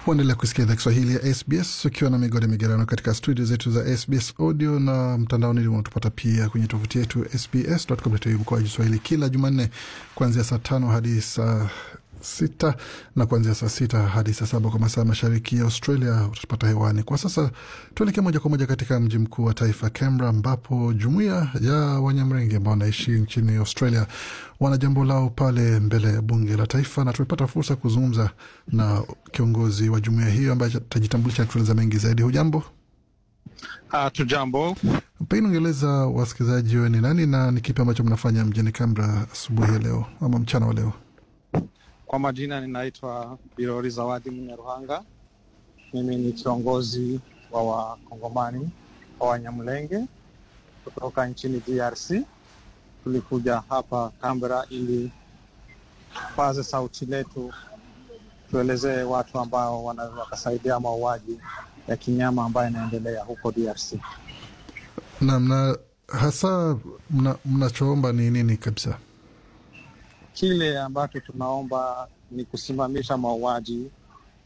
Huendelea kusikia idhaa Kiswahili ya SBS ukiwa na migode migerano katika studio zetu za SBS audio na mtandaoni, unatupata pia kwenye tovuti yetu sbs.com.au mkoaji Swahili kila Jumanne kuanzia saa tano hadi saa sita na kuanzia saa sita hadi saa saba kwa masaa mashariki ya Australia utapata hewani. Kwa sasa tuelekee moja kwa moja katika mji mkuu wa taifa Canberra, ambapo jumuiya ya Wanyamrenge ambao wanaishi nchini Australia wana jambo lao pale mbele ya bunge la taifa, na tumepata fursa kuzungumza na kiongozi wa jumuiya hiyo ambaye atajitambulisha kutueleza mengi zaidi. Hujambo? Uh, tujambo. Pengine ungeeleza wasikilizaji wewe ni nani na ni kipi ambacho mnafanya mjini Canberra asubuhi ya leo ama mchana wa leo? Kwa majina ninaitwa Birori Zawadi Munyaruhanga. Mimi ni kiongozi wa wakongomani wa Wanyamulenge kutoka nchini DRC. Tulikuja hapa Canberra ili paze sauti letu, tuelezee watu ambao wanaweza wakasaidia mauaji ya kinyama ambayo inaendelea huko DRC. Naam, na hasa mnachoomba mna ni nini kabisa? Kile ambacho tunaomba ni kusimamisha mauaji